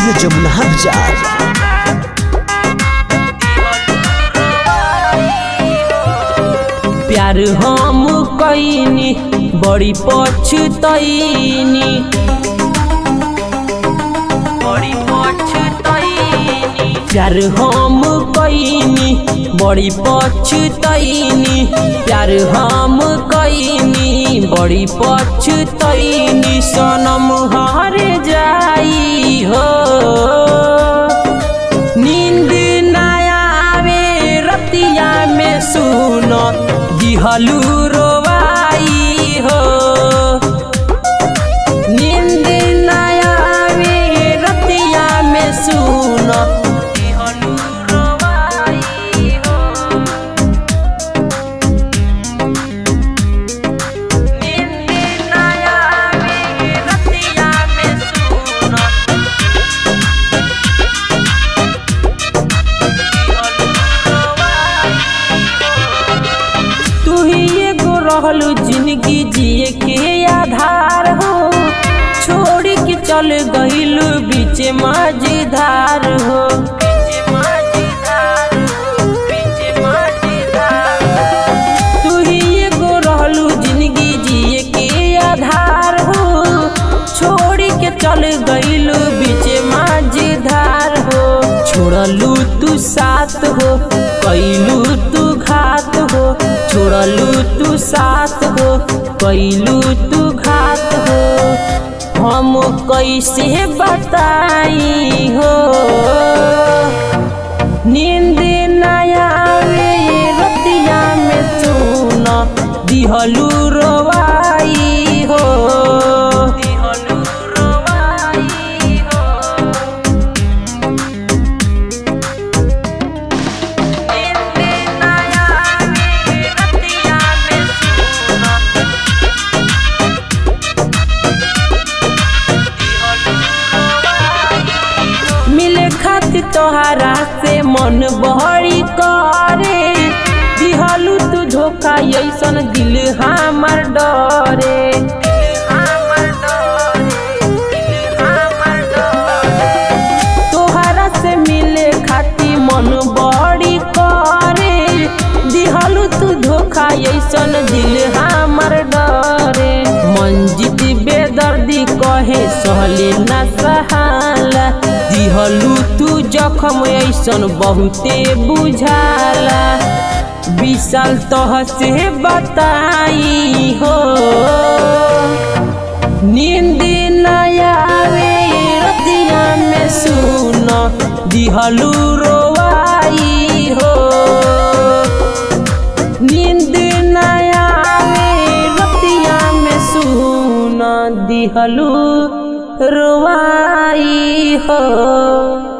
studio Jamuna बाजार प्यार हम कैनी बड़ी पछतैनी बड़ी पछतैनी प्यार हम कैनी बड़ी पछतैनी प्यार हम कैनी बड़ी पछतैनी सनम हार जाई हो नींद ना आवे रतिया में सुन दिहलू रोवाई हो नींद ना आवे रतिया में सुन दिहलू रोवाई हो नींद ना आवे रतिया में सुन तू ही एगो रहलू जिंदगी जिए के आधार हो छोड़ के चल गईलू बीच मझधार हो तू ही एगो रहलू जिंदगी जिए के आधार हो छोड़ के चल गईलू बीच मझधार हो छोड़लू तू साथ हो कैलू तू घात हो छोड़लू तू साथ हो कैलू तू घात हो हम कैसे बताई हो नींद नया रतिया में सुन दिहलू रोवाई हो दिहलू रोवाई हो मिले खातिर तोहरा से मन बहरी करे दिहलू तू धोखा ऐसन दिल हमर डरे तोहरा से मिले खातिर मन बड़ी करे दिहलू तू धोखा ऐसन दिल हमर डरे मंजित बेदर्दी कहे सहले ना सहाला दिहलू तू जखम ऐसन बहुते बुझाला विशाल तह से बताई हो नींद नया रतिया में सुन दिहलू रोवाई हो नींद नया रतिया में सुन दिहलू रोवाई हो